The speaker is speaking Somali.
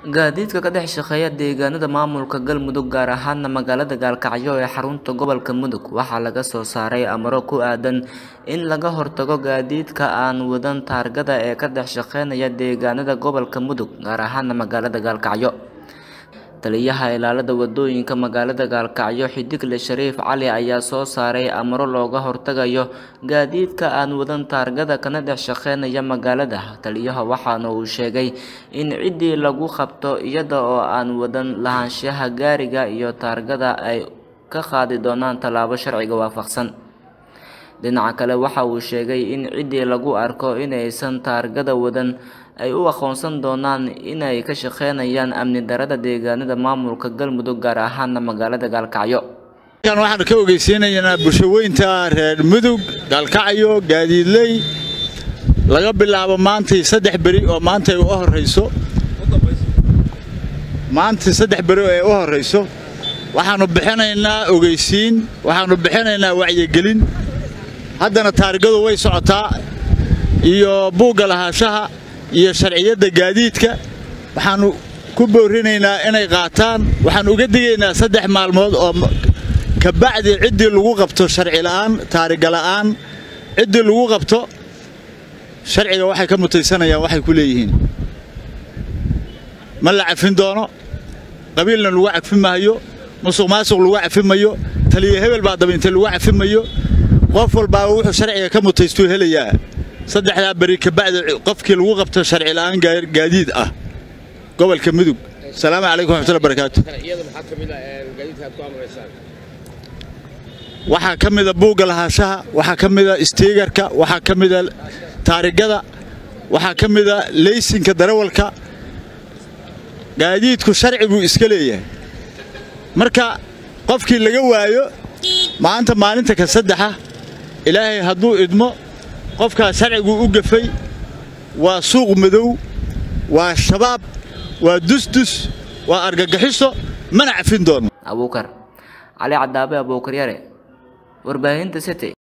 Gaadiidka ka dhex shaqeeya deegaanada maamulka Galmudug gaar ahaan magaalada Gaalkacyo ee xarunta gobolka Mudug waxaa laga soo saaray amaro ku aadan in laga hortago gaadiidka aan wadan taargada ee ka dhex shaqeynaya deegaanada gobolka Mudug gaar ahaan magaalada Gaalkacyo. Taliyaha ilaalada wadooyinka magaalada Gaalkacyo Xidigle Shariif Cali ayaa soo saaray amaro looga hortagayo gaadiidka aan wadan taargada kana dhex shaqeynaya magaalada. Taliyaha waxaana uu sheegay in ciddii lagu qabto iyada oo aan wadan lahaanshaha gaariga iyo taargada ay ka qaadi doonaan tallaabo sharciga waafaqsan. Dhinaca kale waxa uu sheegay in ciddii lagu arko inaysan taargada wadan ay u aqoonsan doonaan inay ka shaqeynayaan amni darrada deegaanada maamulka Galmudug gaar ahaan magaalada Gaalkacyo. Halkan waxaan ka ogeysiinaynaa bulshaweynta reer Mudug Gaalkacyo gaadiidley laga bilaabo maantii saddex beri oo maanta ay u horeyso maantii saddex beri oo ay u horeyso waxaanu bixinaynaa ogeysiin waxaanu bixinaynaa wacyigelin haddana taarigadu way socotaa iyo buugga lahaanshaha iyo sharciyadda gaadiidka waxaanu ku boorinaynaa inay qaataan waxaan uga digaynaa saddex maalmood oo kabacdi ciddii lagu qabto sharci la'aan taariga la'aan ciddii lagu qabto sharciga waxay ka mutaysanayaan waxay ku leeyihiin ma la cafin doono qabiilna lagu cafi maayo musuq maasuq lagu cafi mayo taliya hebel baa dabaintay lagu cafi mayo qof walbaa wuxuu sharciga ka mutaystuu helayaa saddexdaa beri kabacdi qofkii lagu qabto sharci la'aan gaadiid ah gobolka mudug asalaamu calaykum waxmatullahi barakaatu waxaa ka mida buugga lahaanshaha waxaa ka mida istiigarka waxaa ka mida taarigada waxaa ka mida leysinka darawalka gaadiidku sharci buu iska leeyahay marka qofkii laga waayo maanta maalinta ka saddexa ilaahay hadduu idmo qofkaas sharciguu u gafay waa suuq madow waa shabaab waa dusdus waa argagaxiso mana cafin doono abuukar cali cadaabe abuukar yare warbaahinta city